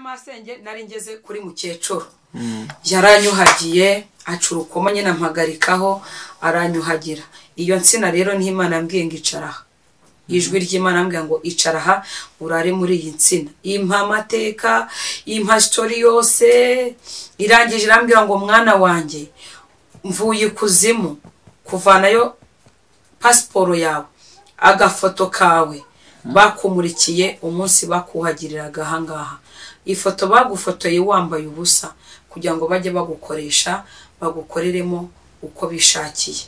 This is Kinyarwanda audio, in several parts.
y'amasenge nari ngeze kuri mukecuru yaranyuhagiye aca urukoma nyine ampagarikaho aranyuhagira iyo nsina rero niho imana yambwiye ngo icaraha ijwi ry'imana yambwiye ngo icaraha urare muri iyi nsina impa amateka impa sitori yose irangije irambwira ngo mwana wanjye mvuye ikuzimu kuvanayo pasiporo yawe agafoto kawe bakumurikiye umunsi bakuhagiriraga ahangaha ifoto bagufotoye wambaye ubusa kugira ngo bajye bagukoresha bagukoreremo uko bishakiye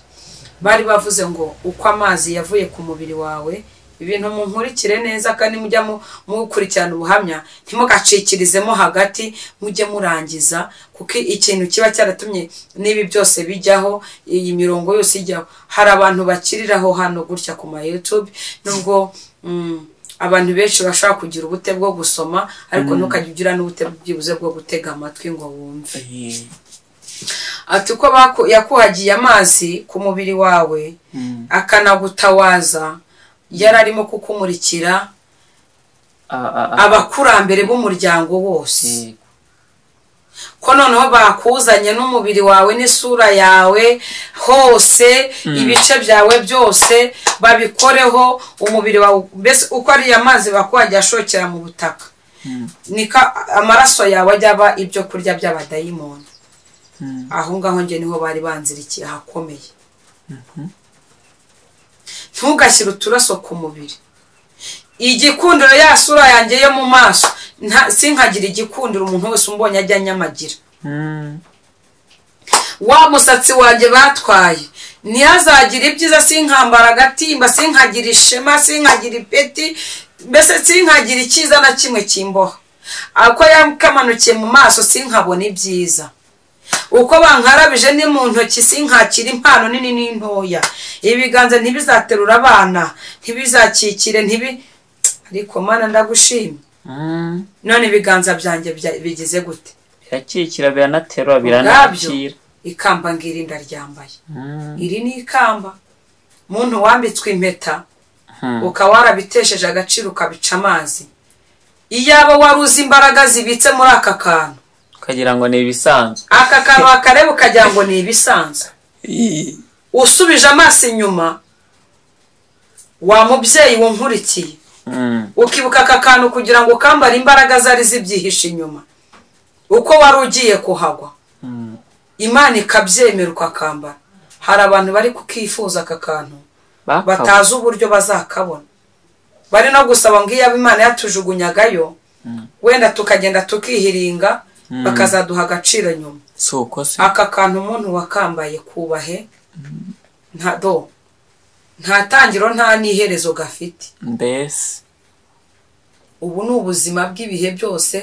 bari bavuze ngo uko amazi yavuye ku mubiri wawe ibintu munkurikire neza kandi mujya mukurikirana ubuhamya ntimugacikirizemo hagati mujye murangiza kuko ikintu kiba cyaratumye n'ibi byose bijyaho iyi mirongo yose ijyaho hari abantu bakiriraho hano gutya ku ma YouTube nubwo mm, abantu benshi bashobora kugira ubute bwo gusoma ariko ntukajya ugira n'ubute byibuze bwo gutega amatwi ngo wumve ati uko baku- yakuhagiye amazi ku mubiri wawe akanagutawaza yari arimo kukumurikira abakurambere b'umuryango wose ko noneho bakuzanye n'umubiri wawe n'isura yawe hose ibice byawe byose babikoreho umubiri wawe mbese uko ari amazi bakuhagiye ashokera mu butaka niko amaraso yawe ajya aba ibyo kurya by'abadayimoni aho ngaho njye niho bari banzirikiye ahakomeye ntugashyire uturaso ku mubiri igikundiro ya sura yanjye yo mu maso nta- sinkagira igikundiro umuntu wese umbonye ajya anyamagira wa musatsi wanjye batwaye ntihazagira ibyiza sinkambara agatimba sinkagira ishema sinkagira ipeti mbese sinkagira icyiza na kimwe kimboha ako yakamanukiye mu maso sinkabona ibyiza uko bankarabije ni mu ntoki sinkakira impano nini n'intoya ibiganza ntibizaterura abana ntibizakikire ntibi ariko mana ndagushimye none ibiganza byanjye bya- bigize gute birakikira biranaterura ubwabyo biranakira ikamba ngiri ndaryambaye iri ni ikamba muntu wambitswe impeta ukaba warabitesheje agaciro ukabica amazi iyaba wari uzi imbaraga zibitse muri aka kantu ukagira ngo ni ibisanzwe aka kantu wakareba ukagira ngo ni ibisanzwe usubije amaso inyuma wa mubyeyi wunkurikiye Mm, ukibuka aka kantu kugira ngo ukambare imbaraga zari zibyihishe inyuma uko wari ugiye kuhagwa mm. imana ikabyemera ukakambara hari abantu bari kukifuza aka kantu Bakaba- batazi uburyo bazakabona bari no gusaba ngo iyaba imana yatujugunyagayo wenda tukagenda tukihiringa bakazaduha agaciro nyuma si uko se aka kantu umuntu wakambaye kubahe nta do nta tangiro nta n'iherezo gafite mbese ubu ni ubuzima bw'ibihe byose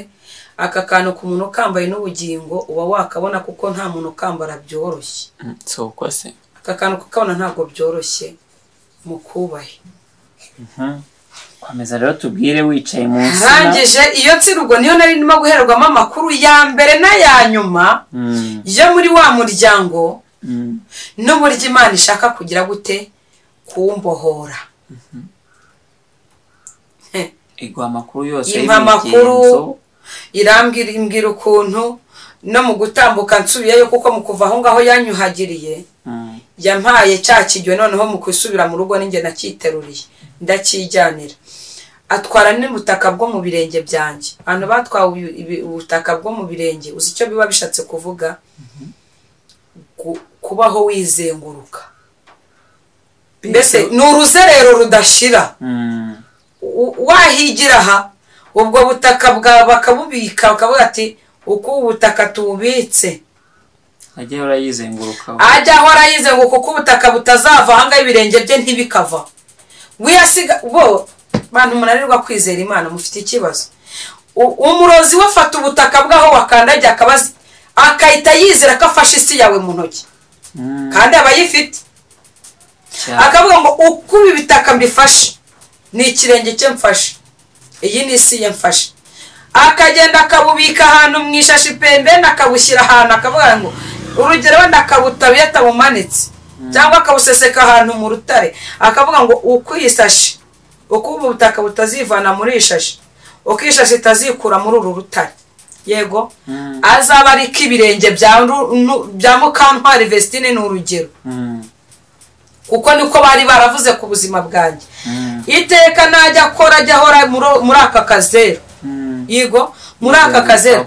aka kantu ku muntu ukambaye n'ubugingo uba wakabona kuko nta muntu ukambara byoroshye Mm, si uko se aka kantu kukabona ntabwo byoroshye mu kubahe komeza rero tubwire wicaye mu nsina arangije iyo nsirugo niyo nari ndimo guherwamo amakuru ya mbere n'aya nyuma Mm, yo muri wa muryango mm. n'uburyo imana ishaka kugira gute kuwumbohora igwa amakuru yose impa amakuru irambwira imbwira ukuntu no mu gutambuka nsubiyeyo kuko mu kuva aho ngaho yanyuhagiriye yampaye cya kijyo noneho mu kwisubira mu rugo ninjye nacyiteruriye ndakijyanira atwara n'ubutaka bwo mu birenge byanjye abantu batwawe ibi- ibi- ubutaka bwo mu birenge uzi icyo biba bishatse kuvuga Ku- kubaho wizenguruka mbese ni uruzerero rudashira u- wahigira aha ubwo butaka bwawe bakabubika bakavuga ati uko ubu butaka tububitse ajya urayizengurukaho ajya ahora yizenguka kuko ubutaka butazava ahangaha ibirenge bye ntibikava wiyasiga bo bantu munanirwa kwizera imana mufite ikibazo U- umurozi we afata ubutaka bwaho wakandagiye akabazi akahita yizera ko afashe isi yawe mu ntoki Mm, kandi aba ayifite cyane. akavuga ngo uko ibi bitaka mbifashe ni ikirenge cye mfashe iyi ni isi ye mfashe akagenda akabubika ahantu mu ishashi pembeni akabushyira ahantu akavuga ngo urugero wenda akabutabiye atabumanitse cyangwa akabuseseka ahantu mu rutare akavuga ngo uko iyi sashi uko ubu butaka butazivana muri iyi shashi uko ishashi itazikura muri uru rutare yego azaba ari ko ibirenge bya mukantwari vesitine ni urugero kuko niko bari baravuze ku buzima bwanjye iteka najya akora ajya ahora muri aka kazeru yego muri aka kazeru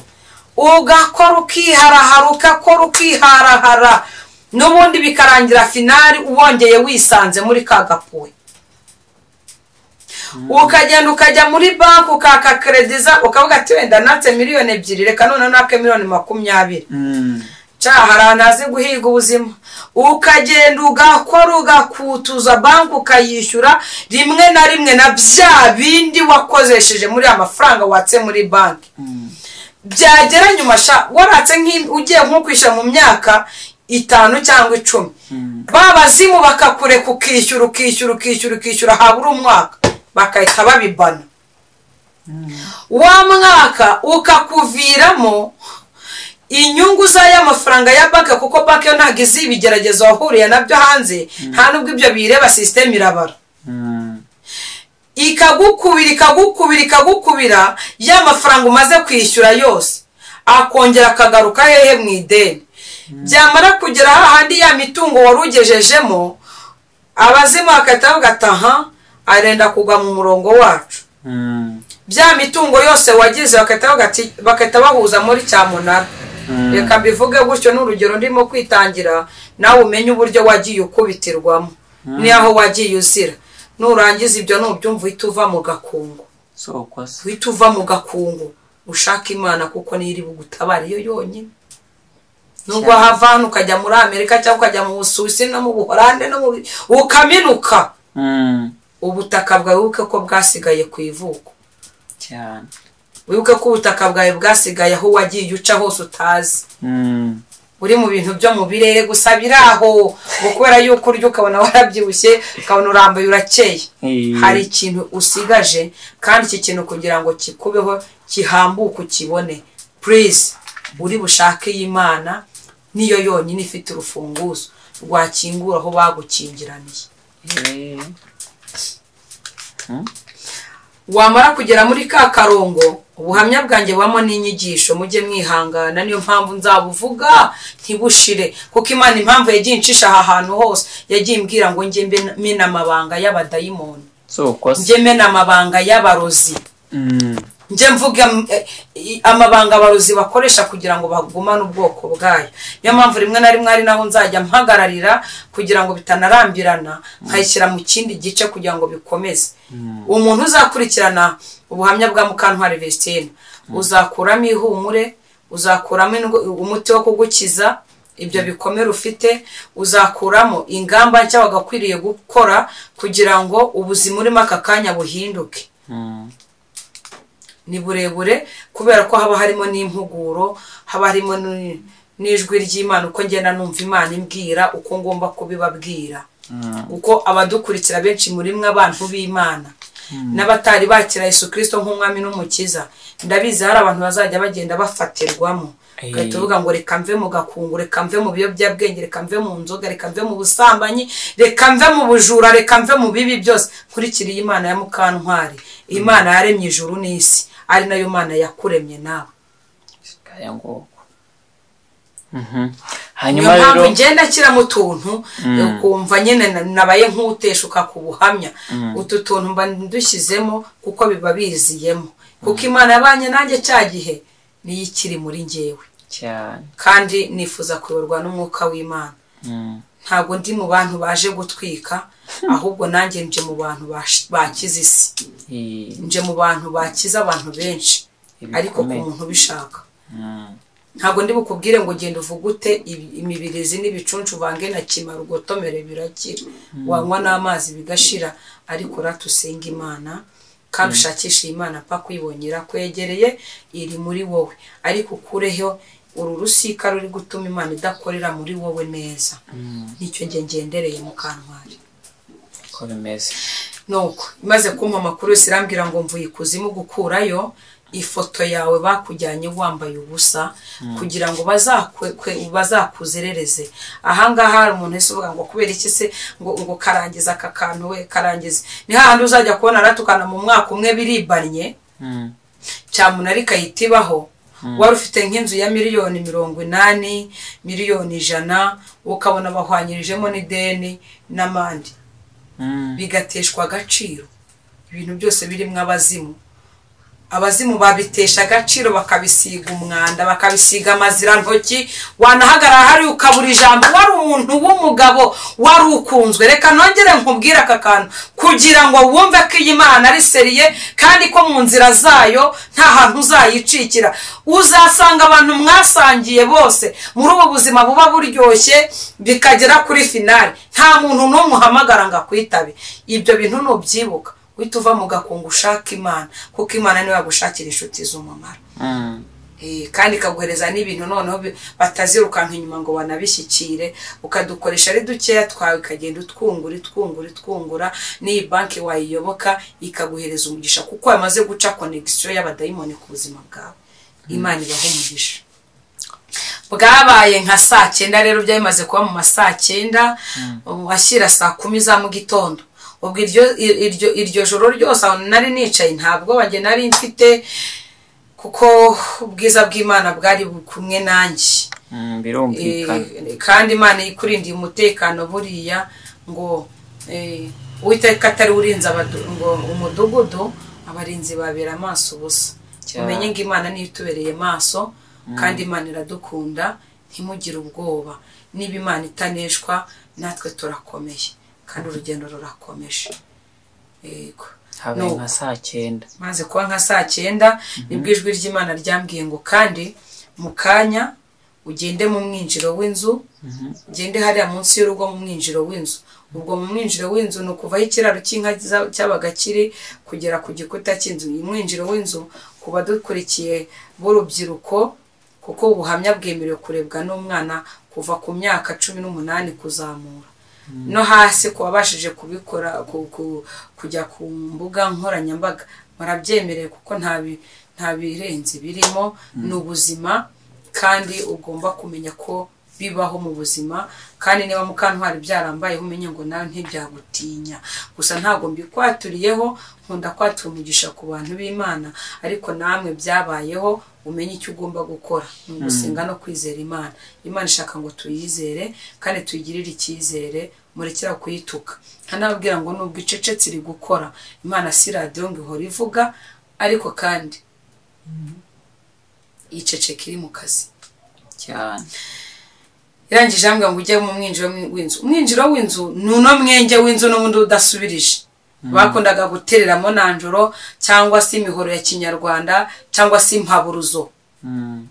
ugakora ukihara ugakora ukiharahara n'ubundi bikarangira finari wongeye wisanze muri ka gapuwe ukagenda ukajya muri banki ukaka kerediza ukavuga ati wenda natse miliyoni ebyiri reka none nake miliyoni makumyabiri nshya hari ahantu hazi guhiga ubuzima ukagenda ugakora ugakutuza banki ukayishyura rimwe na rimwe na bya bindi wakozesheje muri amafaranga watse muri banki byagera nyuma waratse ugiye nko kwishyura mu myaka itanu cyangwa icumi babazimu bakakureka ukishyura ukishyura ukishyura ukishyura habura umwaka bakahita babibana wa mwaka ukakuviramo inyungu y'amafaranga ya banki kuko banki yo ntabwo izi ibigeragezo wahuriye nabyo hanze nta nubwo ibyo bireba sisiteme irabara ikagukubira ikagukubira ikagukubira y'amafaranga umaze kwishyura yose akongera akagaruka hehe mu ideni byamara kugera hahandi ya mitungo wari ugejejemo abazimu bagahita bagataha arenda kugwa mu murongo wacu bya mitungo yose wagize bagahita bahuza muri cyamunara reka mbivuge gutyo n'urugero ndimo kwitangira nawe umenye uburyo wagiye ukubitirwamo n'aho wagiye uzira nurangiza ibyo nubyumva uhita uva mu gakungu uhita uva mu gakungu ushaka imana kuko niyo bugutabara iyo yonyine nubwo wahava hano ukajya muri amerika cyangwa ukajya mu busuwisi no mu buhorande no mu ukaminuka ubutaka bwawe wibuke ko bwasigaye ku ivuko cyane wibuke ko ubutaka bwawe bwasigaye aho wagiye uca hose utazi uri mu bintu byo mu birere gusa biri aho kubera yuko urya ukabona warabyibushye ukabona urambuye urakeye hari ikintu usigaje kandi iki kintu kugira ngo kikubeho kihambuke ukibone purize uri bushake y'imana niyo yonyine ifite urufunguzo rwakingura aho bagukingiraniye wamara kugera muri ka karongo ubuhamya bwanjye bubamo n'inyigisho mujye mwihangana niyo mpamvu nzabuvuga ntibushire kuko imana impamvu yagiye inshisha aha hantu hose yagiye imbwira ngo njye mena amabanga y'abadayimoni njye mena amabanga y'abarozi njye mvuge amabanga abarozi bakoresha kugira ngo bagumane ubwoko bwayo niyo mpamvu rimwe na rimwe ari naho nzajya mpagararira kugira ngo bitanarambirana nkayishyira mu kindi gice kugira ngo bikomeze umuntu uzakurikirana ubuhamya bwa mukantwari vesitine uzakuramo ihumure uzakuramo umuti wo kugukiza ibyo bikomere ufite uzakuramo ingamba nshya wagakwiriye gukora kugira ngo ubuzima urimo aka kanya buhinduke ni burebure kubera ko haba harimo n'impuguro haba harimo n'ijwi ry'imana uko ngenda numva imana imbwira uko ngomba kubibabwira uko abadukurikira benshi muri mwe abantu b'imana n'abatari bakira Yesu kirisito nk'umwami n'umukiza ndabizi hari abantu bazajya bagenda bafatirwamo ugahita uvuga ngo reka mve mu gakungu reka mve mu biyobyabwenge reka mve mu nzoga reka mve mu busambanyi reka mve mu bujura reka mve mu bibi byose nkurikiriye imana ya mukantwari imana yaremye ijuru n'isi ari nayo mana yakuremye nawe hanyuma rero ngenda akira mu tuntu ukumva nyine nabaye nk'uteshuka ku buhamya utu tuntu mba ndushyizemo kuko biba biziyemo kuko imana yabanye nanjye cya gihe niyo ikiri muri ngewe kandi nifuza kuyoborwa n'umwuka w'imana ntabwo ndi mu bantu baje gutwika ahubwo nanjye nje mu bantu bakiza isi nje mu bantu bakiza abantu benshi ariko ku muntu ubishaka ntabwo ndi bukubwire ngo ugende ute imibirizi n'ibicuncu uvange na kimara ugotomere birakira wanywa n'amazi bigashira ariko uratusenga imana kandi ushakisha iyi mana apfa kwibongera kwegereye iri muri wowe ariko ukureho uru rusika ruri gutuma imana idakorera muri wowe neza nicyo nge ngendereye mu kantwari uko bimeze nuko imaze kumpa amakuru yose irambwira ngo mvuye ikuzimu gukurayo ifoto yawe bakujyanye wambaye ubusa kugira ngo bazakuzerereze ahangaha hari umuntu wese uvuga ngo kubera iki se ngo karangiza aka kantu we karangiza ni hahandi uzajya kubona aratukana mu mwaka umwe biribanye cyamunarika yitibaho wari ufite nk'inzu ya miliyoni mirongo inani miliyoni ijana ukabona bahwanyirijemo n'ideni n'amande Mm. bigateshwa agaciro ibintu byose birimo abazimu abazimu babitesha agaciro bakabisiga umwanda bakabisiga amazirantoki wanahagarara hari ukabura ijambo wari umuntu w'umugabo wari ukunzwe reka nongere nkubwire aka kantu kugira ngo wumve ko iyi mana ari seriye kandi ko mu nzira zayo nta hantu uzayicikira uzasanga abantu mwasangiye bose muri ubu buzima buba buryoshye bikagera kuri finari nta muntu n'umwe uhamagara ngo akwitabe ibyo bintu nubyibuka uhita uva mu gakungu ushaka imana kuko imana niyo yagushakira inshuti z'umumaro Mm. Eh, kandi ikaguhereza n'ibintu noneho bi- batazirukanka inyuma ngo banabishyikire ukadukoresha ari dukeya twawe ukagenda utwungura itwungura itwungura n'iyi banki wayiyoboka ikaguhereza umugisha kuko yamaze guca konegisiyo y'abadayimoni ku buzima bwawe imana ibaha umugisha bwabaye nka saa cyenda rero byamaze kuba mu ma saa cyenda washyira saa kumi za mu gitondo ubwo iryo, iryo, iryo joro ryose aho nari nicaye ntabwo banjye nari mfite kuko ubwiza bw'imana bwari kumwe nanjye Mm, Eh, birumvikana kandi imana ikurindiye umutekano buriya ngo eh, uwiteka atari urinze abadu- ngo umudugudu abarinzi babera amaso ubusa Cyane. umenye ngo imana niyo itubereye maso kandi imana iradukunda ntimugire ubwoba niba imana itaneshwa natwe turakomeye kandi urugendo rurakomeje yego habaye No. nka saa cyenda maze kuba nka saa cyenda nibwo ijwi ry'imana ryambwiye ngo kandi mu kanya ugende mu mwinjiro w'inzu ugende hariya munsi y'urugo mu mwinjiro w'inzu ubwo mu mwinjiro w'inzu ni ukuvaho ikiraro cy'inka za- cyabaga kiri kugera ku gikuta cy'inzu uyu mwinjiro w'inzu ku badukurikiye b'urubyiruko kuko ubuhamya bwemerewe kurebwa n'umwana kuva ku myaka cumi n'umunani kuzamura no hasi ku wabashije kubikora ku- ku- kujya ku mbuga nkoranyambaga barabyemerewe kuko nta bi- nta birenze birimo ni ubuzima kandi ugomba kumenya ko bibaho mu buzima kandi niba mukantwari byarambayeho umenye ngo nawe ntibyagutinya gusa ntabwo mbikwatuririyeho nkunda kwatura umugisha ku bantu b'imana ariko namwe byabayeho umenye icyo ugomba gukora ni ugusenga no kwizera imana imana ishaka ngo tuyizere kandi tuyigirire icyizere murekera kuyituka ntanababwira ngo nubwo icecetse iri gukora imana si radiyo ngo ihora ivuga ariko kandi iceceka iri mu kazi cyane irangije ambwira ngo ujye mu mwinjiro w'inzu umwinjiro w'inzu ni uno mwenge w'inzu n'ubundi udasubirije bakundaga gutereramo nanjoro cyangwa se imihoro ya kinyarwanda cyangwa se impaburuzo Mm.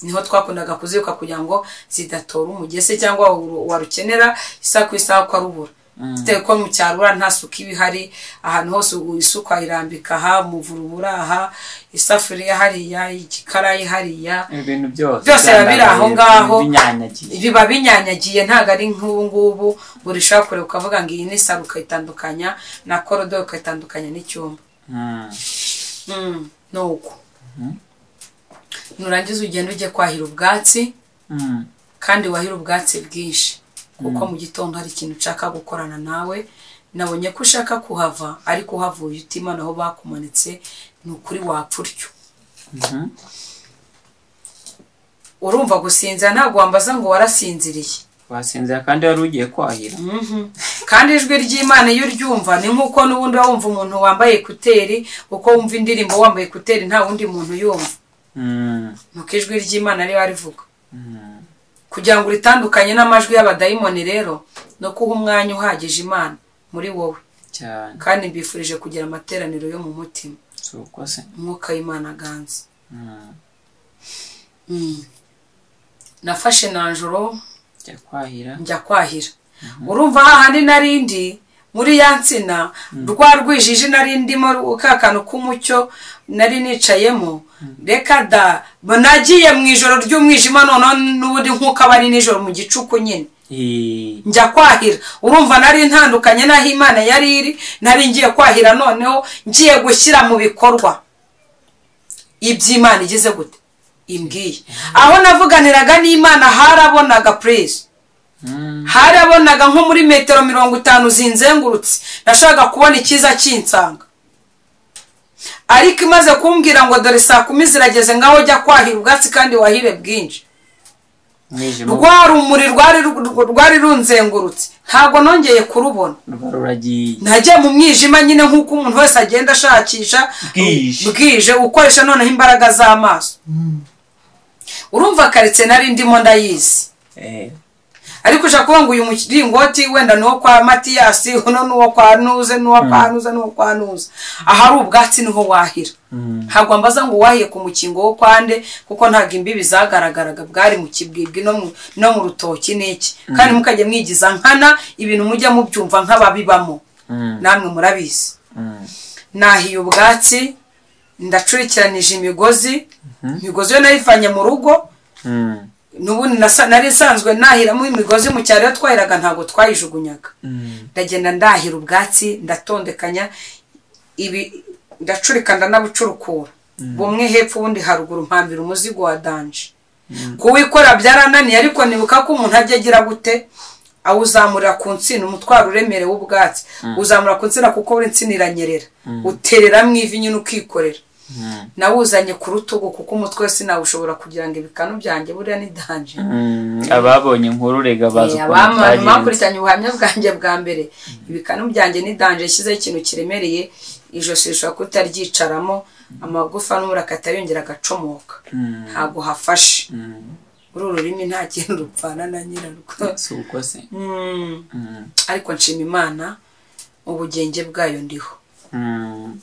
niho twakundaga kuzirika kugira ngo zidatora umugese cyangwa wa- warukenera isaha ku isaha ukarubura bitewe ko mu cyaro ura nta suku iba ihari ahantu hose ubu isuka irambika aha umuvurubura aha isafuriya hariya igikarayi hariya ibintu byose Byose biba biri aho ngaho. binyanyagiye biba binyanyagiye ntabwo ari nk'ubu ngubu buri ushobora kureba ukavuga ngo iyi ni saro ukayitandukanya na korodoro ukayitandukanya n'icyumba Mm. Mm, ni uko nurangiza ugenda ujye kwahira ubwatsi Mm. kandi wahira ubwatsi bwinshi kuko mu gitondo hari ikintu ushaka gukorana nawe nabonye ko ushaka kuhava ariko uhavuye utima naho bakumanitse ni ukuri wapfa utyo Mhm. urumva gusinzira ntabwo wambaza ngo warasinziriye wasinzira kandi wari ugiye kwahira kandi ijwi ry'imana iyo uryumva ni nk'uko n'ubundi uba wumva umuntu wambaye ekuteri uko wumva indirimbo wambaye ekuteri nta wundi muntu yumva Mm. nuko ijwi ry'imana riba rivuga Mm. kugira ngo uritandukanye n'amajwi y'abadayimoni rero ni ukuha umwanya uhagije imana muri wowe cyane kandi mbifurije kugira amateraniro yo mu mutima si uko se umwuka w'imana aganze Mm. nafashe nanjoro jya kwahira njya kwahira urumva hahandi narindi muri ya nsina rwa rwijiji nari ndimo ka kantu k'umucyo nari nicayemo reka da nagiye mu ijoro ry'umwijima noneho n'ubundi nk'uko aba ari nijoro mu gicuku nyine Eh, njya kwahira urumva nari ntandukanye n'aho imana yari iri nari ngiye kwahira noneho ngiye gushyira mu bikorwa iby'imana igeze gute imbwiye aho navuganiraga n'imana harabonaga purize mm. harabonaga nko muri metero mirongo itanu zinzengurutse nashakaga kubona icyiza kinsanga ariko imaze kumbwira ngo dore saa kumi zirageze ngaho jya kwahira ubwatsi kandi wahire bwinshi umwijima rwa rumuri rwari ru- rwari runzengurutse ntabwo nongeye kurubona ruba ruragiye najya mu mwijima nyine nk'uko umuntu wese agenda ashakisha Bwije. bwije ukoresha noneho imbaraga z'amaso urumva karitsiye nari ndimo ndayizi Eh, ariko ushaka kuvuga ngo uyu muringoti wenda ni uwo kwa matiyasi uno ni uwo kwa nuze ni uwo kwa nuze ni uwo kwa nuze ahari ubwatsi niho wahira mm. ntabwo mbaza ngo wahiye ku mukingo wo kwande kuko ntabwo imbibi zagaragaraga bwari mu kibwibwi no mu- no mu rutoki n'iki kandi mukajya mwigiza nkana ibintu mujya mubyumva nk'ababibamo Mm. namwe murabizi Mm. nahiye ubwatsi ndacurikiranije imigozi imigozi yo nayivanye mu rugo Mm. n'ubundi nasa- nari nsanzwe nahiramo imigozi mu cyaro iyo twahiraga ntabwo twayijugunyaga Mm. ndagenda ndahira ubwatsi ndatondekanya ibi ndacurika ndanabucurukura bumwe hepfo ubundi haruguru mpambira umuzigo wa danje kuwikora byarananiye ariko nibuka ko umuntu ajya agira gute awuzamurira ku nsina umutwaro uremereye w'ubwatsi uzamura ku nsina kuko buri nsina iranyerera utereramo ivi nyine ukikorera Mm. nawuzanye ku rutugu kuko umutwe wese nawushobora kugira ngo ibikanu byanjye buriya ni danje Mm. ababonye inkuru rega bazi Eh, ukuntu abama- byagenze bakurikiranye ubuhamya bwanjye bwa mbere ibikanu byanjye ni danje yashyizeho ikintu kiremereye ijosi rishobora kutaryicaramo amagufa n'umura akata yongera agacomoka Mm. ntabwo hafashe Mm. uru rurimi nta kintu rupfana na nyirarwo si uko se Mm, Mm. ariko nshima imana ubugenge bwayo ndiho Mm.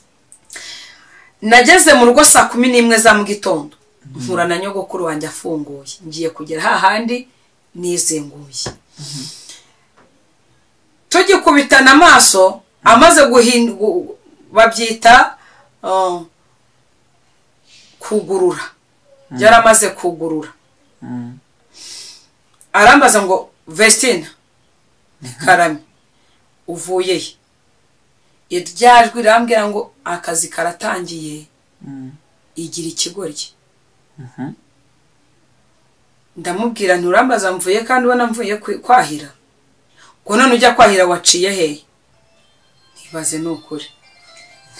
nageze mu rugo saa kumi n'imwe za mu gitondo mpura na nyogokuru wanjye afunguye ngiye kugera hahandi nizenguye tugikubitana amaso amaze guhin- gu- babyita uh, kugurura yari amaze kugurura Mm. arambaza ngo vestina karame uvuye he iryajwi rirambwira ngo akazi karatangiye Mm. igira ikigoryi Mhm. ndamubwira nturambaza mvuye kandi ubona mvuye kwi- kwahira ngo none ujya kwahira waciye hehe ntibaze ni ukuri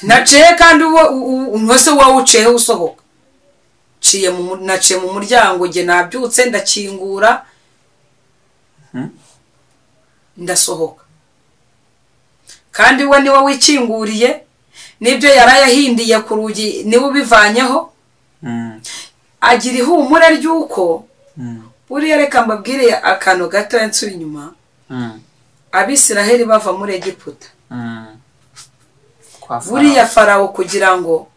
naciye kandi uwo- u- u- umuntu wese wowe uciyeho usohoka Nciye mu mu- naciye mu muryango nge nabyutse ndakingura Mhm. ndasohoka kandi we niwe wikinguriye n'ibyo yari ayahindiye ku rugi niwe ubivanyeho Mm. agira ihumure ry'uko Mm. buriya reka mbabwire akantu gato nsubira inyuma Mm. abisiraheli bava muri egiputa Mm. Kwa Farawo. buriya farawo kugira ngo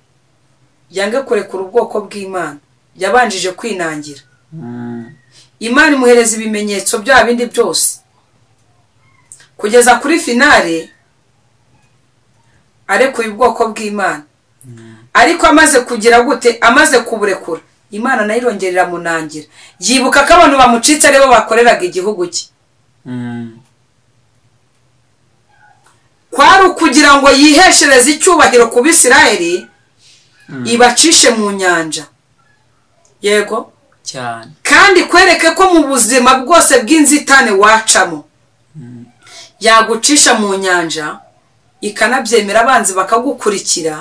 yange kurekura ubwoko bw'imana yabanjije kwinangira Mm. imana imuhereza ibimenyetso bya bindi byose kugeza kuri finale arekuye ubwoko bw'imana ariko amaze kugira gute amaze kuburekura imana nayo irongerera munangira yibuka ko abantu bamucitse aribo bakoreraga igihugu cye Mm. kwari ukugira ngo yiheshereze icyubahiro ku bisirayeli Mm. ibacishe mu nyanja yego cyane kandi kwereke ko mu buzima bwose bw'inzitane wacamo yagucisha mu nyanja ikanabyemera abanzi bakagukurikira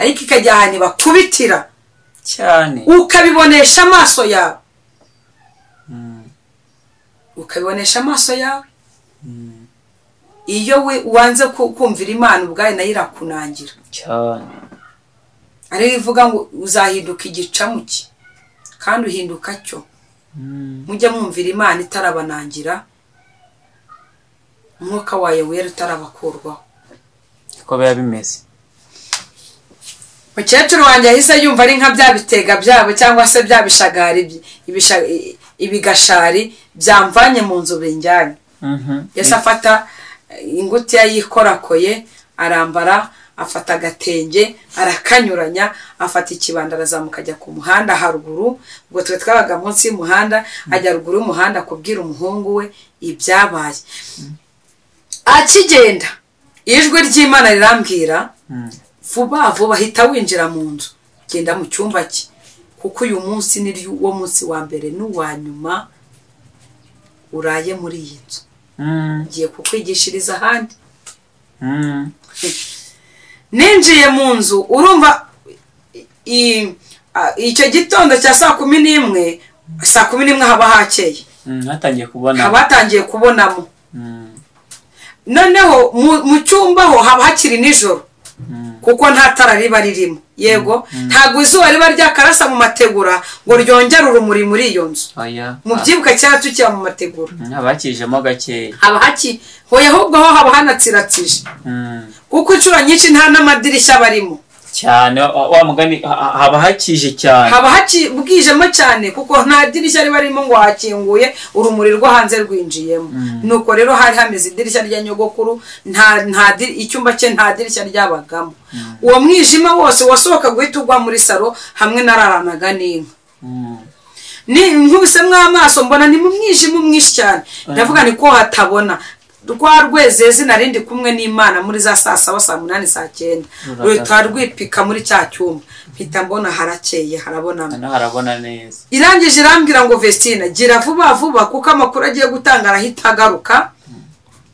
ariko ikajya ahantu bakubitira cyane ukabibonesha amaso yawe Mm. ukabibonesha amaso yawe Mm. iyo we wanze ku- kumvira imana ubwayo nayo irakunangira cyane ariyo ivuga ngo uzahinduka igicamuke kandi uhinduka cyo Mm. mujye mwumvira imana itarabanangira umwuka wayo wera utarabakurwaho uko biba bimeze mukecuru wanjye yahise yumva ari nka bya bitega byabo cyangwa se bya bishagari byi- ibisha- i- ibigashari byamvanye mu nzu binjyanye Mhm. yahise afata eh, ingutiya yikorakoye arambara afata agatenge arakanyuranya afata ikibando arazamuka ajya ku muhanda haruguru ubwo twe twabaga munsi y'umuhanda ajya ruguru y'umuhanda kubwira umuhungu we ibyabaye akigenda ijwi ry'imana rirambwira Mm. vuba vuba hita winjira mu nzu genda mu cyumba cye kuko uyu munsi ni ryo- wo munsi wa mbere n'uwa nyuma uraye muri iyi nzu Mm. ngiye kukwigishiriza ahandi Mm. ninjiye mu nzu urumva i- a- icyo gitondo cya saa kumi n'imwe saa kumi n'imwe haba hakeye Mm, hatangiye kubona haba hatangiye kubonamo Mm, noneho mu- mu cyumba ho haba hakiri nijoro mm, kuko nta tara riba ririmo yego ntabwo izuba riba ryakarasa mu mategura ngo ryongere urumuri muri iyo nzu oya mu byibuka cyera tukiba mu mategura Mm, haba hakijemo gakeya haba haki hoye ahubwo ho haba hanatsiratsije Mm, kuko inshuro nyinshi nta n'amadirishya aba arimo cyane wa wa mugani ha- ha- haba hakije cyane haba haci bwijemo cyane kuko nta dirishya riba ririmo ngo hakinguye urumuri rwo hanze rwinjiyemo nuko rero hari hameze idirishya rya nyogokuru nta nta di- icyumba cye nta dirishya ryabagamo uwo mwijima wose wasohoka guhita ugwa muri saro hamwe nararanaga n'inka Mm, ni nkubisemo amaso mbona ni mu mwijima mwinshi cyane ndavuga ni ko hatabona rwa rwezezi narindi kumwe n'imana muri za saa saba saa munani saa cyenda Ruragasa. ruhita rwipika muri cya cyumba mpita mbona harakeye harabonana hano harabona neza irangije irambwira ngo vestina gira vuba vuba kuko amakuru agiye gutanga arahita agaruka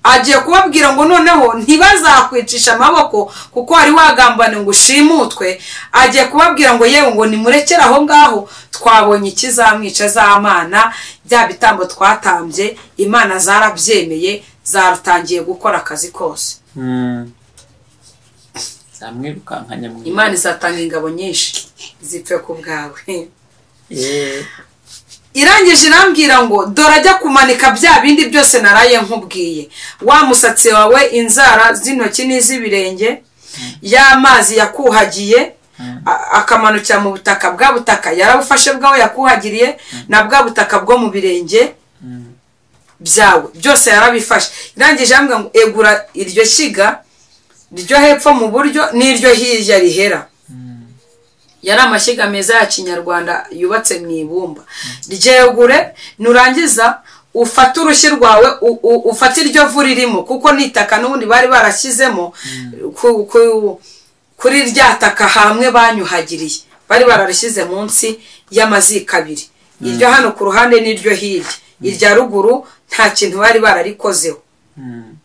agiye kubabwira ngo noneho ntibazakwicisha amaboko kuko wari wagambane ngo ushimutwe agiye kubabwira ngo yewe ngo nimurekere aho ngaho twabonye ikizamwica z'amana bya bitambo twatambye imana zarabyemeye zatangiye gukora akazi kose Mm. zamwirukanka nyamwiza imana izatanga ingabo nyinshi zipfe ku bwawe Eh, irangije irambwira ngo dore ajya kumanika bya bindi byose naraye nkubwiye wa musatsi wawe inzara z'intoki n'iz'ibirenge y'amazi yakuhagiye a- akamanukira mu butaka bwa butaka yarabufashe bwawe yakuhagiriye na bwa butaka bwo mu birenge mm, byawe byose yarabifashe irangije irambwira ngo egura iryo shyiga ryo hepfo mu buryo n'iryo hirya rihera mm, yari amashyiga meza ya kinyarwanda yubatse mu ibumba ryegure nurangiza ufate urushyi rwawe u- u- ufate iryo vu ririmo kuko n'itaka n'ubundi bari barashyizemo ku- ku- kuri rya taka hamwe banyuhagiriye bari bararishyize munsi y'amaziko abiri iryo hano ku ruhande n'iryo hirya irya ruguru nta kintu bari bararikozeho mm.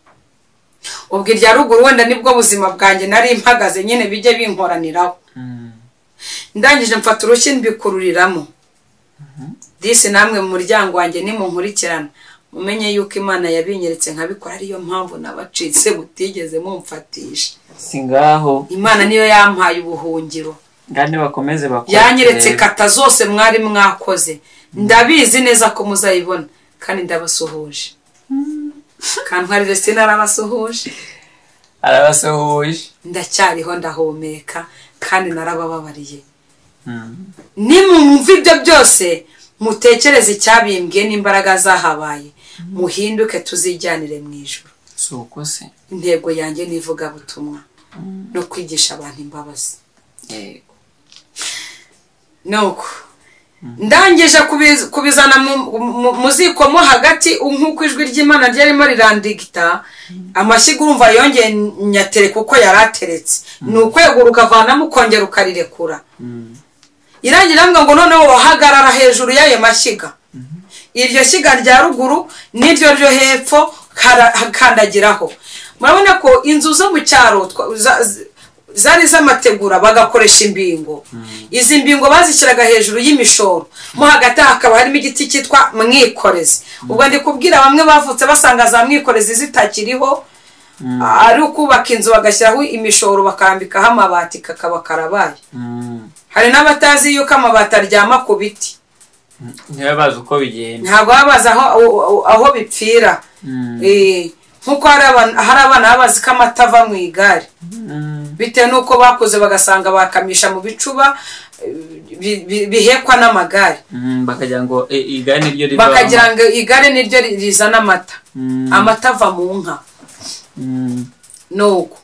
ubwo irya ruguru wenda nibwo buzima bwanjye nari mpagaze nyine bijye binkoraniraho Mm. ndangije mfata urushyi mbikururiramo disi namwe mu muryango wanjye nimunkurikirana mumenye yuko imana yabinyeretse nkabikora ariyo mpamvu nabacitse butigeze mumfatisha si ngaho imana niyo yampaye ubuhungiro ngane bakomeze bakore yanyeretse rero. kata zose mwari mwakoze ndabizi neza ko muzayibona kandi ndabasuhuje kantwari vesine arabasuhuje arabasuhuje ndacyariho ndahumeka kandi narabababariye Mm. nimumva ibyo byose mutekereze icyabimbwiye n'imbaraga zahabaye muhinduke tuzijyanire mu ijoro si uko se intego yanjye ni ivugabutumwa no kwigisha abantu imbabazi yego nuko ndangije kubiz- kubizana mu- mu- mu ziko mo hagati nk'uko ijwi ry'imana ryarimo rirandigita amashyiga urumva yongeye nyatere kuko yari ateretse ni ukwegura ukavanamo ukongera ukarirekura Mm. irangira ambwa ngo noneho wahagarara hejuru y'ayo mashyiga iryo shyiga rya ruguru n'iryo ryo hepfo kara- kandagiraho murabona ko inzu zo mu cyaro twa- za- z- zari z'amategura bagakoresha imbingo izi mbingo bazishyiraga hejuru y'imishoro mo hagati hakaba harimo igiti cyitwa mwikorezi ubwo ndi kubwira bamwe bavutse basanga za mwikorezi zitakiriho ari ukubaka inzu bagashyiraho imishoro bakambikaho amabati kakaba karabaye Mm. hari n'abatazi yuko amabati aryama ku biti ntibabe bazi uko bigenda ntabwo baba bazi aho, aho- aho bipfira Mm. Eh, nk'uko hari abana hari abana baba bazi ko amata ava mu igare Mm. bitewe n'uko bakuze bagasanga bakamisha mu bicuba eh, bi- bi- bihekwa n'amagare Mm, bakagira ngo e, igare niryo riva bakagira ngo igare niryo ri- rizana amata Mm. amata ava mu nka Mm. nuko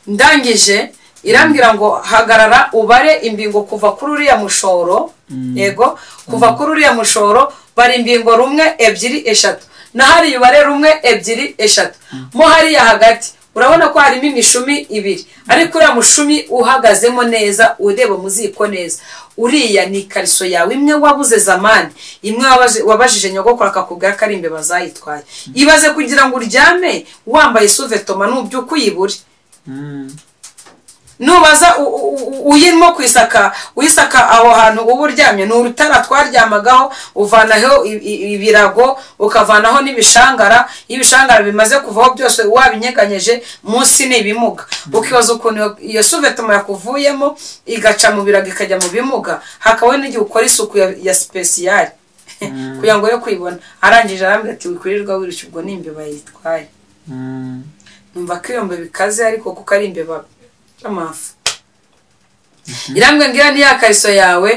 ndangije irambwira ngo hagarara ubare imbingo kuva kuri uriya mushoro yego kuva kuri uriya mushoro bara imbingo rumwe ebyiri eshatu na hariya ubare rumwe ebyiri eshatu mo hariya hagati urabona ko harimo imishumi ibiri ariko uriya mushumi uhagazemo neza ureba mu ziko neza uriya ni ikariso yawe imwe wabuze zamani imwe wabaje- wabajije nyogokuru akakubwira ko ari imbeba zayitwaye ibaze kugira ngo uryame wambaye suvetoma nubyuka uyibure Mm. nubaza u- u- u- uyirimo kwisaka wisaka aho hantu uba uryamye ni urutara twaryamagaho uvanaho i- i- ibirago ukavanaho n'ibishangara iyo ibishangara bimaze kuvaho byose wabinyeganyeje munsi ni ibimuga ukibaza ukuntu iyo- iyo suvetoma yakuvuyemo igaca mu birago ikajya mu bimuga hakabaho n'igihe ukora isuku ya, ya sipesiyari kugira ngo yo kwibona arangije arambwira ati wikurirwa wirushya ubwo ni imbeba yitwaye Mm. numva ko iyo mbeba ikaze ariko kuko ari imbeba y'amafu irambwe ngira ni ya kariso yawe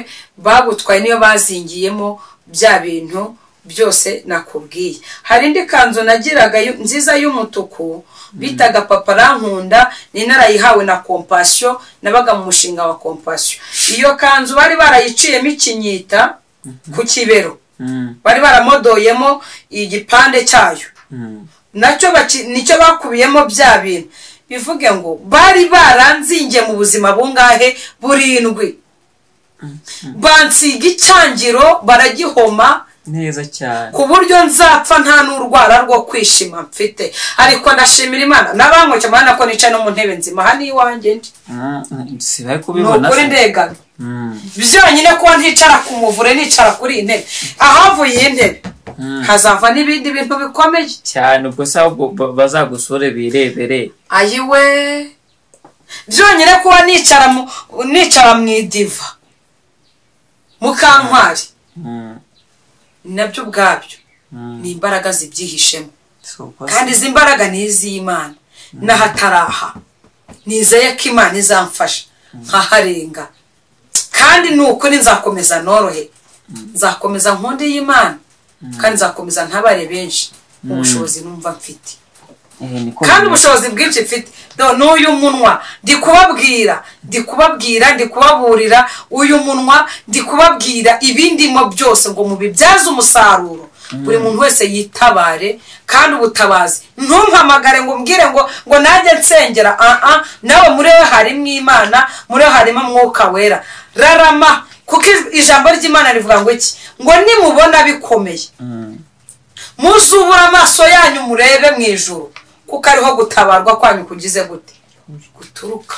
bagutwaye niyo bazingiyemo bya bintu byose nakubwiye hari indi kanzu nagiraga yu- nziza y'umutuku bitaga papa rankunda ni narayihawe na kompasiyo nabaga mu mushinga wa kompasiyo iyo kanzu bari barayiciyemo ikinyita ku kibero Mm. bari baramodoyemo igipande cyayo Mm. nacyo baki- nicyo bakubiyemo bya bintu bivuge ngo bari baranzingiye mu buzima bungahe burindwi bansiga icyangiro baragihoma neza cyane ku buryo nzapfa nta n'urwara rwo kwishima mfite ariko ndashimira imana n'abanyweke mwana ko nicaye no mu ntebe nzima aha ni iwanjye ndi Mm, mm, sibaye ni kubibona ukuri se ndegana Mm, byonyine kuba nticara ku muvure nicara kuri iyi ntebe ahavuye iyi ntebe mm. hazava n'ibindi bintu bikomeye cyane ubwo se ahubwo ba- bazagusure birebere ayiwe byonyine kuba nicara mu nicara mu idiva mu kantwari Mm, nabyo ubwabyo mm. ni imbaraga zibyihishemo Si uko se. kandi izi mbaraga ni iz'imana n'ahataraha nizeye ko imana izamfasha nkaharenga kandi ni ukuri nzakomeza norohe nzakomeza nkunde y'imana kandi nzakomeza ntabare benshi ubushobozi numva mfite Eh, niko kandi bimeze. ubushobozi bwinshi mfite Do- n'uyu munwa ndi kubabwira ndi kubabwira ndi kubaburira uyu munwa ndi kubabwira ibindimo byose ngo mubibyaze umusaruro buri muntu wese yitabare kandi ubutabazi ntumpamagare ngo umbwire ngo ngo najye nsengera aha nawe muri we harimo imana muri we harimo mwuka wera rarama kuko ij- ijambo ry'imana rivuga ngo iki ngo nimubona bikomeye Mm, muzubura amaso yanyu murebe mu ijuru kuko ariho gutabarwa kwanyu kugize gute guturuka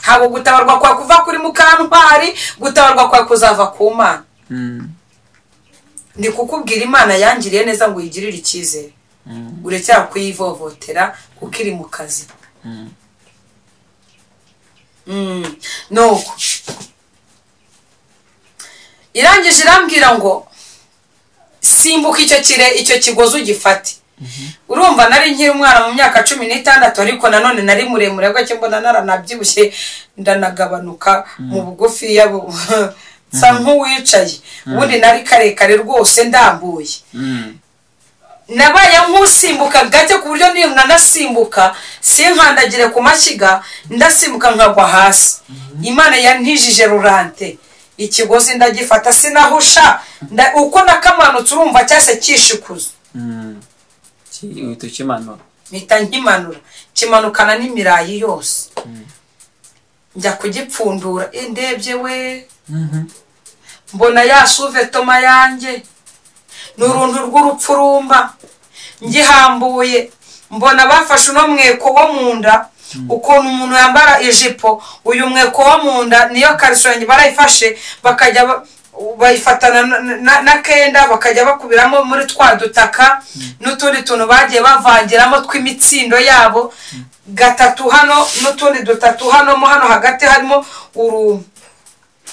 ntabwo gutabarwa kwawe kuva kuri mukantwari gutabarwa kwawe kuzava ku mana mm, ndi kukubwira imana yangiriye neza ngo uyigirire icyizere mm, urekera kuyivovotera kuko iri mu kazi mm. Mm, nuko irangije irambwira ngo simbuka icyo kire icyo kigozi ugifate urumva nari nkiri umwana mu myaka cumi n'itandatu ariko nanone nari muremure gake mbona naranabyibushye ndanagabanuka mu bugufiya bu- nsa nk'uwicaye ubundi nari karekare rwose ndambuye Mm, nabaye nk'usimbuka gake ku buryo niyo nanasimbuka sinkandagire ku mashyiga ndasimbuka nkagwa hasi imana yantijije rurante ikigozi ndagifata sinahusha nda- uko nakamanutse urumva cyase kishikuza mm. Ki- uhita ukimanura mpita nkimanura kimanukana n'imirayi yose njya kugipfundura Eh, ndebye we Mhm. mbona ya suvetoma yanjye ni uruntu rw'urupfurumba ngihambuye mbona bafashe uno mweko wo mu nda ukuntu umuntu yambara ijipo uyu mweko wo mu nda niyo kariso yanjye barayifashe bakajya ba- bayifatana na- na- n'akenda bakajya bakubiramo muri twa dutaka n'utundi tuntu bagiye bavangiramo tw'imitsindo yabo gatatu hano n'utundi dutatu hano mo hano hagati harimo uru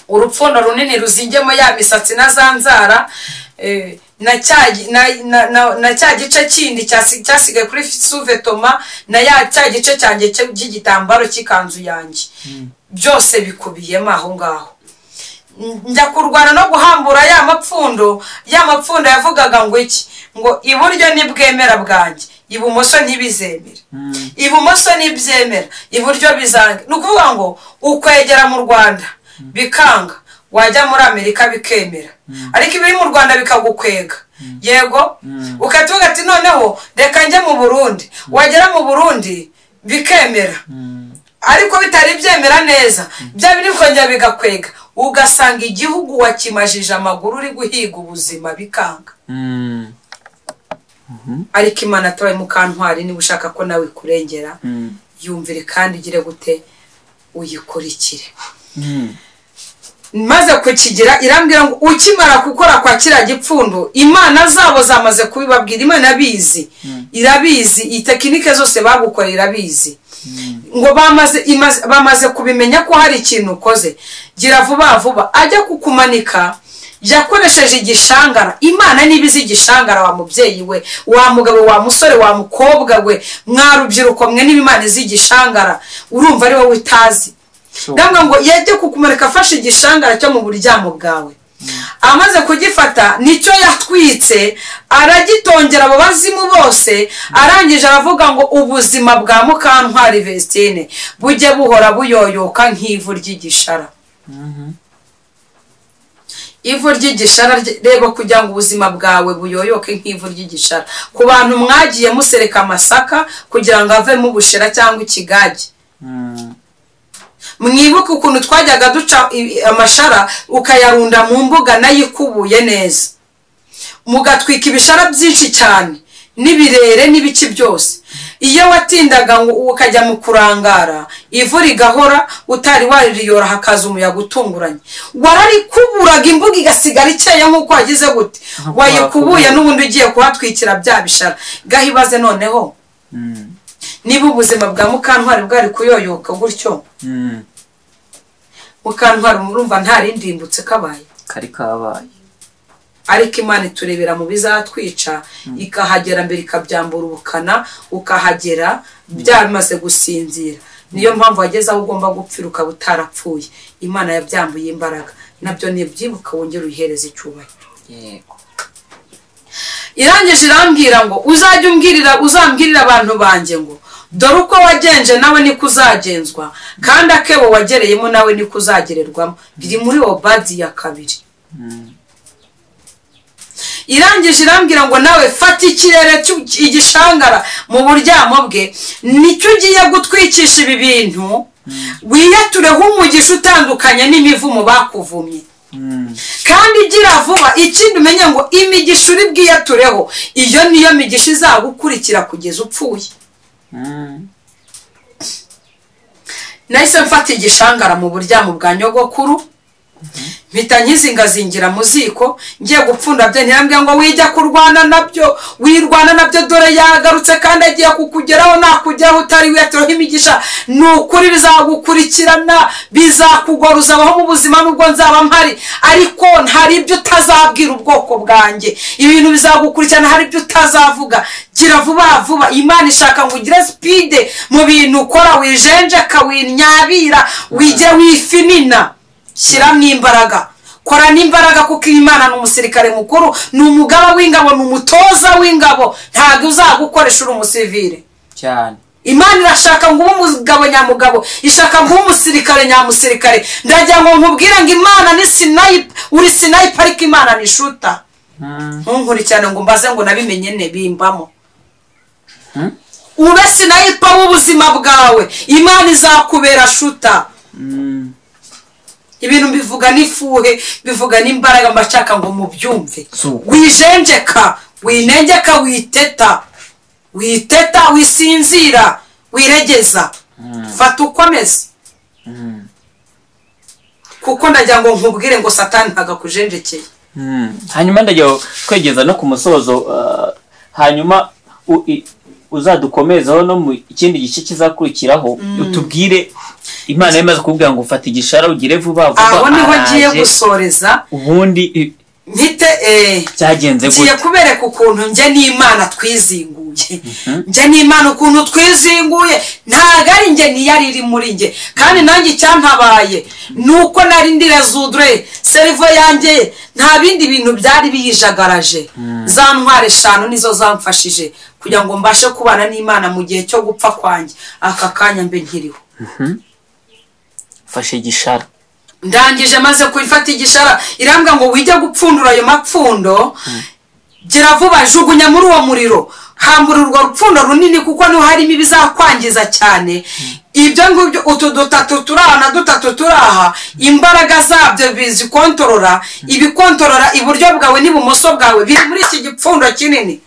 urupfundo runini ruzingiyemo ya misatsi na za nzara eh, na cya gi- na- na- na- na cya gice kindi cyasi- cyasigaye kuri suvetoma na ya cya gice cyanjye cyo- cy'igitambaro cy'ikanzu yanjye byose bikubiyemo aho ngaho njya kurwana no guhambura ya mapfundo ya mapfundo yavugaga ngo iki ngo iburyo ni bwemera bwanjye ibumoso ntibizemere Mm, ibumoso ntibyemera iburyo bizanga ni ukuvuga ngo ukwegera mu rwanda bikanga wajya muri amerika bikemera ariko ibiri mu rwanda bikagukwega yego ukahita uvuga ati noneho reka njye mu burundi wagera mu burundi bikemera mm, ariko bitari byemera neza bya biri kongera bigakwega ugasanga igihugu wakimajije amaguru uri guhiga ubuzima bikanga mm, ariko imana atabaye mukantwari niba ushaka ko nawe ikurengera mm. yumvire kandi ugire gute uyikurikire maze kukigira irambwira ngo ukimara gukora kwa kiriya gipfundo imana zabo zamaze kubibabwira imana ibizi irabizi iyi tekinike zose bagukora irabizi ngo bamaze imaze- bamaze kubimenya ko hari ikintu ukoze gira vuba vuba ajya kukumanika yakoresheje igishangara imana niba izi igishangara wa mubyeyi we wa mugabo wa musore wa mukobwa we mwarubyiruko mwe niba imana izi igishangara urumva ari wowe utazi ndabona ngo yajye kukumanika afashe igishangara cyo mu buryamo bwawe amaze kugifata nicyo yatwitse aragitongera abo bazimu bose arangije aravuga ngo ubuzima bwa mukantwari vestine bujye buhora buyoyoka nk'ivu ry'igishara ivu ry'igishara rye- reba kugira ngo ubuzima bwawe buyoyoke nk'ivu ry'igishara ku bantu mwagiye musereka amasaka kugira ngo avemo ubushera cyangwa ikigage mwibuke ukuntu twajyaga duca i- amashara ukayarunda mu mbuga nayo ikubuye neza mugatwika ibishara byinshi cyane n'ibirere n'ibice byose iyo watindaga ngo ukajya mu kurangara ivu rigahora utari wariyora hakaza umuyaga utunguranye wararikuburaga imbuga igasigara ikeya nk'uko wagize gute wayikubuye n'ubundi ugiye kuhatwikira bya bishara gahibaze noneho niba ubuzima bwa mukantwari bwari kuyoyoka gutyo mukantwari murumva nta rindi rimbutse kabaye kari kabaye ariko imana iturebera mu bizatwica ikahagera mbere ikabyambura ubukana ukahagera byamaze gusinzira niyo mpamvu wageze aho ugomba gupfira ukaba utarapfuye imana yabyambuye imbaraga nabyo nibyibuka wongere uyihereze icyubahiro yego irangije irambwira ngo uzajya umbwirira uzambwirira abantu banjye ngo dore uko wagenje nawe niko uzagenzwa kandi akebo wagereyemo nawe niko uzagererwamo biri muri obadi ya kabiri irangije irambwira ngo nawe fata ikirere cy'u- igishangara mu buryamo bwe nicyo ugiye gutwikisha ibi bintu wiyatureho umugisha utandukanye n'imivumo bakuvumye kandi igira vuba ikindi umenye ngo imigisha uri bwiyatureho iyo niyo migisha izagukurikira kugeza upfuye nahise mfata igishangara mu buryamo bwa nyogokuru mpita nkizingazingira mu ziko ngiye gupfunda bye ntiyambwira ngo wijya kurwana nabyo wirwana nabyo dore yagarutse kandi agiye kukugeraho nakugeraho utari wiyatureho imigisha ni ukuri bizagukurikirana bizakugora uzabaho mu buzima nubwo nzaba mpari ariko hari ibyo utazabwira ubwoko bwanjye ibintu bizagukurikirana hari ibyo utazavuga gira vuba vuba imana ishaka ngo ugire sipide mu bintu ukora wijenjeka winyabira wijye wifinina shyiramo imbaraga kora n'imbaraga kuko imana ni umusirikare mukuru ni umugaba w'ingabo ni umutoza w'ingabo ntabwo uzagukoresha uri umusivire cyane imana irashaka ngo ube umugabo nyamugabo ishaka ngo ube umusirikare nyamusirikare ndagira ngo nkubwire ngo imana ni sinayipa uri sinayipa ariko imana ni shuta ntunkurikirane ngo mbaze ngo nabimenye ne bimbamo ube sinayipa w'ubuzima bwawe imana izakubera shuta ibintu bivuga n'ifuhe bivuga n'imbaraga mbashaka ngo mubyumve So- wijenjeka winengeka witeta witeta wisinzira wiregeza fata uko ameze kuko ndagira ngo nkubwire ngo satani ntagakujenjekeye hanyuma ndagira twegeza no ku musozo uh, hanyuma u- i- uzadukomezaho no mu ikindi gice kizakurikiraho utubwire imana yamaze kubwira ngo ufata igishara ugire vuba vuba aho niho ngiye araje, gusoreza ubundi i- mpite eh, byagenze ngiye gute kubereka ukuntu njye n'imana twizinguye njye n'imana ukuntu twizinguye ntabwo ari njye niyo ari iri muri njye kandi nanjye icyantabaye ni uko nari ndira zudure serivo yanjye nta bindi bintu byari biyijagaraje za ntwari eshanu nizo zamfashije kugira ngo mbashe kubana n'imana mu gihe cyo gupfa kwanjye aka kanya mbe nkiriho fashe igishara ndangije maze kurifata igishara irambwa ngo wijye gupfundura ayo mapfundo gira vuba jugunya muri uwo muriro hambura urwo rupfundo runini kuko niho harimo ibizakwangiza cyane ibyo ngibyo utu dutatu turi aha na dutatu turi aha imbaraga zabyo bizikontorora ibikontorora iburyo bwawe n'ibumoso bwawe biri muri iki gipfundo kinini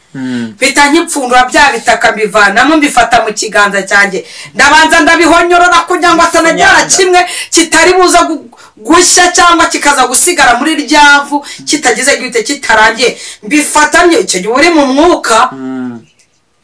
bita nk'ipfundura bya bitaka mbivanamo mbifata mu kiganza cyanjye ndabanza ndabihonyorora kugira ngo atanajyana kimwe kitari buze gushya cyangwa kikaza gusigara muri ryavu kitagize gihita kitarangiye mbifatanye icyo gihe uri mu mwuka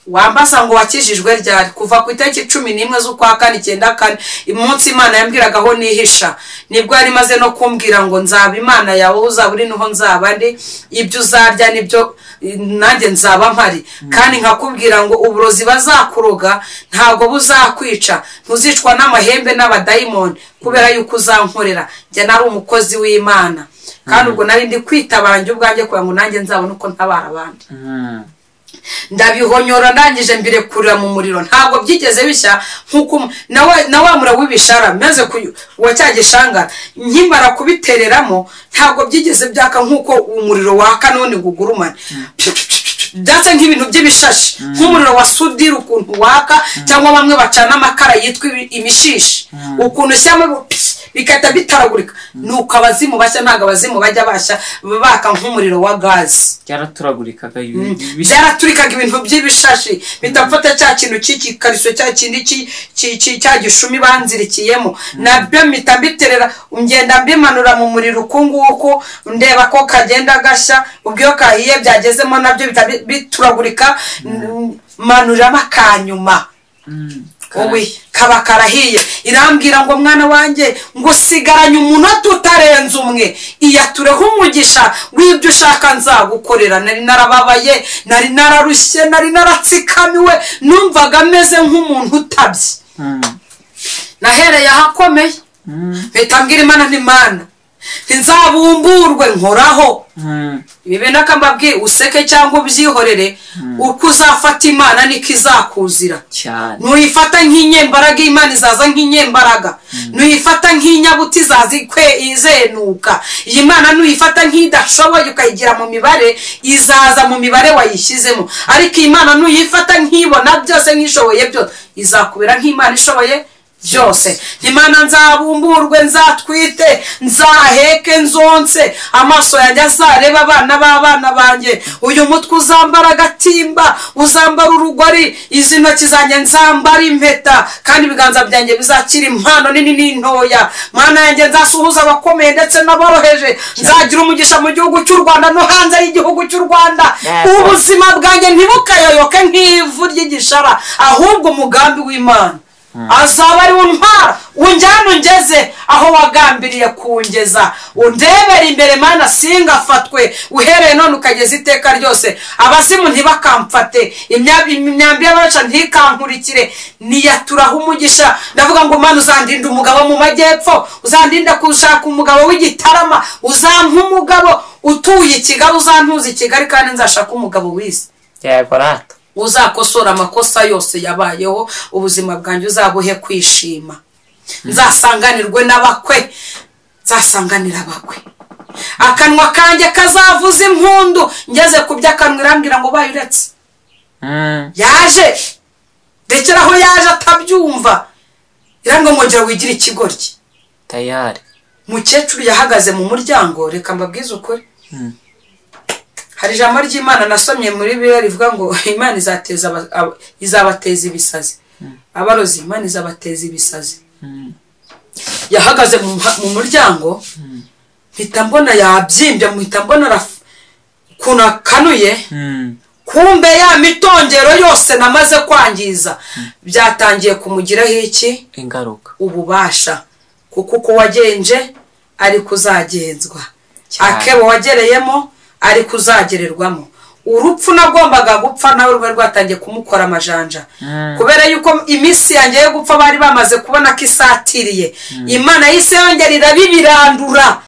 wambaza ngo wakijijwe ryari kuva ku itariki cumi n'imwe z'ukwa kane icyenda kane umunsi imana yambwiragaho nihisha nibwo yari imaze no kumbwira ngo nzaba imana yawe aho uzaba uri niho nzaba ndi ibyo uzarya nibyo nanjye nzaba mpari kandi nkakubwira ngo uburozi bazakuroga ntabwo buzakwica ntuzicwa n'amahembe n'abadayimoni kubera yuko uzankorera njye nari umukozi w'imana kandi ubwo nari ndi kwitabanje ubwanjye kugira ngo nanjye nzabone uko ntabara abandi ndabihonyora ndangije mbirekurira mu muriro ntabwo byigeze bishya nkuko na wa mura w'ibishara maze wa cya gishanga nkimara kubitereramo ntabwo byigeze byaka nkuko umuriro waka none gugurumane ndetse nk'ibintu by'ibishashi nk'umuriro wa sudire ukuntu waka cyangwa bamwe bacana amakara yitwa imishishi ukuntu ushyiramo bigahita bitaragurika ni uko abazimu bashya ntabwo abazimu bajya bashya baka nk'umuriro wa gazi byaraturagurikaga byaraturikaga ibintu by'ibishashi bidafata cya kintu cy'ikikariso cya kindi cya gishumi banzirikiyemo nabyo mpita mbiterera ngenda mbimanura mu muriro uku nguku ndeba ko kagenda gashya ubwo iyo kahiye byagezemo nabyo bituragurika manuramo akanyuma wowe kaba karahiye irambwira ngo mwana wanjye ngo sigaranye umunota utarenze umwe iyatureho umugisha w'ibyo ushaka nzagukorera nari narababaye nari nararushye nari naratsikamiwe numvaga ameze nk'umuntu utabye nahereye ahakomeye leta mbwira imana n'imana ntizabumburwe nkoraho ibi nakambabwiye useke cyangwa ubyihorere uko uzafata imana niko izakuzira ntuyifata nk'inyembaraga imana izaza nk'inyembaraga ntuyifata nk'inyabuti izaza izenuka iyi mana ntuyifata nk'idashoboye ukayigira mu mibare izaza mu mibare wayishyizemo ariko iyi mana ntuyifata nk'ibona byose nk'ishoboye byose izakubera nk'imana ishoboye byose imana nzabumburwe nzatwite nzaheke nzonse amaso yanjye azareba abana b'abana banjye uyu mutwe uzambara agatimba uzambara urugori izi ntoki zanjye nzambara impeta kandi ibiganza byanjye bizakira impano nini n'intoya mwana yanjye nzasuhuza abakomeye ndetse n'aboroheje nzagira umugisha mu gihugu cy'u rwanda no hanze y'igihugu cy'u rwanda ubuzima bwanjye ntibukayoyoke nk'ivu ry'igishara ahubwo umugambi w'imana azaba ari ntwara unjyane ungeze aho wagambiriye kungeza undebere imbere mana singafatwe uhereye none ukageza iteka ryose abazimu ntibakamfate imyambi y'abaca ntikankurikire niyaturaho umugisha ndavuga ngo mana uzandinda umugabo mu majyepfo uzandinda gushaka umugabo w'igitarama uzampa umugabo utuye i kigali uzantuza i kigali kandi nzashaka umugabo wize yagorata uzakosora amakosa yose yabayeho ubuzima bwanjye uzabuhe kwishima nzasanganirwe n'abakwe nzasanganira abakwe akanwa kanjye kazavuza impundu ngeze ku by'akanwa irambwira ngo bayiretse yaje rekera aho yaje atabyumva irambwira ngo ngira wigire ikigoryi tayari mukecuru yahagaze mu muryango reka mbabwize ukuri hari ijambo ry'imana nasomye muri bibiliya rivuga ngo imana izabateza ibisazi abarozi imana izabateza ibisazi yahagaze mu muryango mpita mbona yabyimbye mpita mbona ukuntu akanuye kumbe ya mitongero yose namaze kwangiza byatangiye kumugiraho iki ingaruka ububasha kuko uko wagenje ari kuzagenzwa akebo wagereyemo ari kuzagererwamo urupfu nagombaga gupfa nawe rwari rwatangiye kumukora amajanja kubera yuko iminsi yanjye yo gupfa bari bamaze kubona ko isatiriye imana y'isi yongera irabibirandura